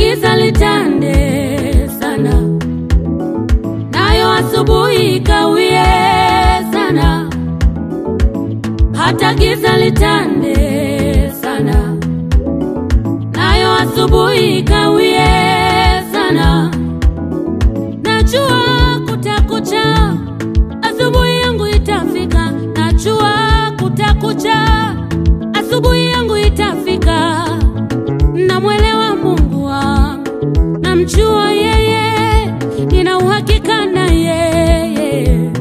giza litande sana, nayo asubuhi ikawie sana, hata giza litande sana, nayo asubuhi ikawie sana. Najua kutakucha, asubuhi yangu itafika. Najua kutakucha, asubuhi yangu itafika. Namwelewa Mungu wangu, namjua yeye, nina uhakika na yeye.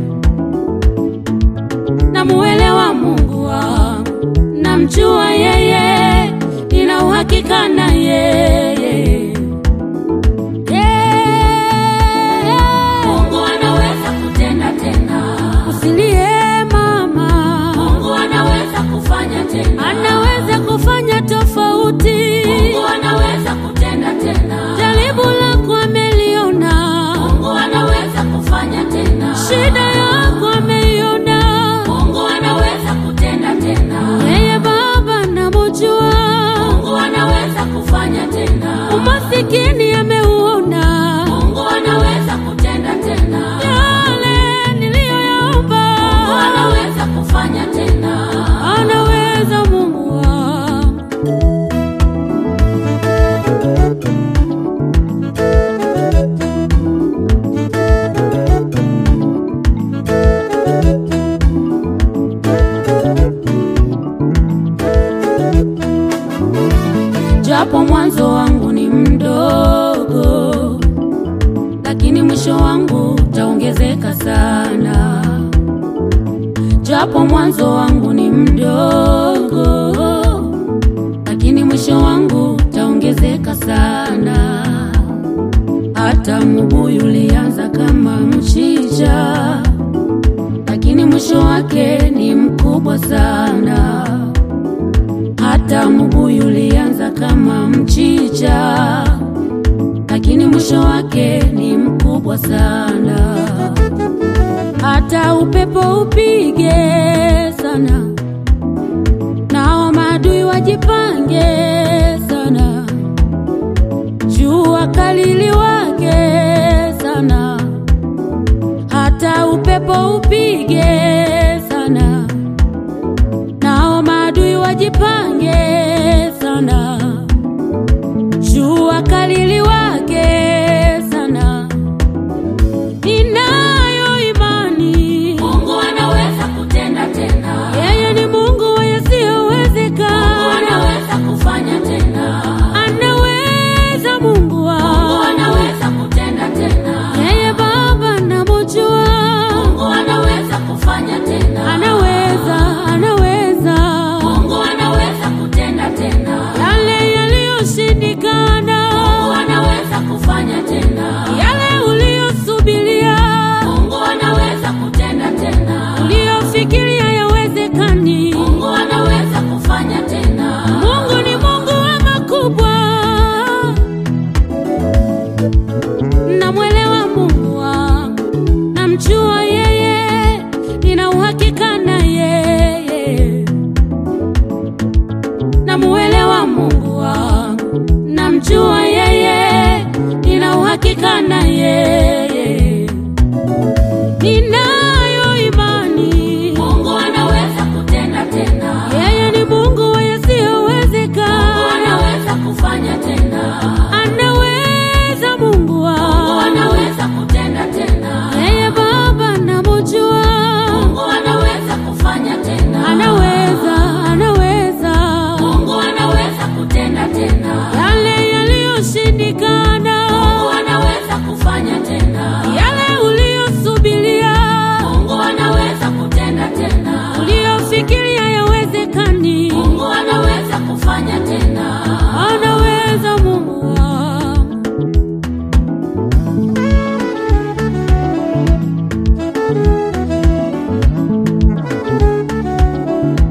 Namuelewa Mungu wangu, namjua yeye, nina uhakika na yeye. Mungu anaweza kutenda tena. Usilie mama. Mungu anaweza kufanya tena. Anaweza kufanya tofauti. Mungu anaweza kutenda tena. Jaribu lako ameliona. Mungu anaweza kufanya tena. Shida yako ameiona. Mungu anaweza kutenda tena. Yeye Baba namjua. Mungu anaweza kufanya tena. Umasikini ameuona. Mungu anaweza kutenda tena. Yale niliyoyaomba. Mungu anaweza kufanya tena. Anaweza Mungu wangu. japo mwanzo wangu ni mdogo, lakini mwisho wangu utaongezeka sana. Japo mwanzo wangu ni mdogo, lakini mwisho wangu utaongezeka sana. Hata mbuyu ulianza kama mchicha, lakini mwisho wake ni mkubwa sana hata mbuyu ulianza kama mchicha, lakini mwisho wake ni mkubwa sana. Hata upepo upige sana, nao maadui wajipange sana, jua kali liwake sana, hata upepo upige sana nao maadui wajipange sana, jua kali liwake sana. Ninayo imani Mungu anaweza kutenda tena, yeye ni Mungu wa yasiyowezekana. Mungu anaweza kufanya tena, anaweza Mungu wangu, Mungu anaweza kutenda tena, yeye Baba namjua, Mungu anaweza kufanya tena, anaweza, anaweza, Mungu anaweza kutenda tena, yale yaliyoshindikana, Mungu anaweza kufanya tena, yale uliyosubiria, Mungu anaweza kutenda tena, uliyofikiria yawezekani, Mungu anaweza kufanya tena. Mungu ni Mungu wa makubwa, namwelewa Mungu wangu, namjua yeye, nina uhakika na yeye, namuelewa Mungu wangu, namjua yeye, nina uhakika na yeye, ninayo imani Mungu anaweza kutenda tena, yeye ni Mungu wa yasiyowezekana, Mungu anaweza kufanya tena, anaweza Mungu wangu, Mungu anaweza kutenda tena, yeye Baba namjua, Mungu anaweza kufanya tena, anaweza, anaweza, Mungu anaweza kutenda tena, yale yaliyoshindikana, Mungu anaweza kufanya tena, yale uliyosubiria, Mungu anaweza kutenda tena, uliyofikiria yawezekani, Mungu anaweza kufanya tena.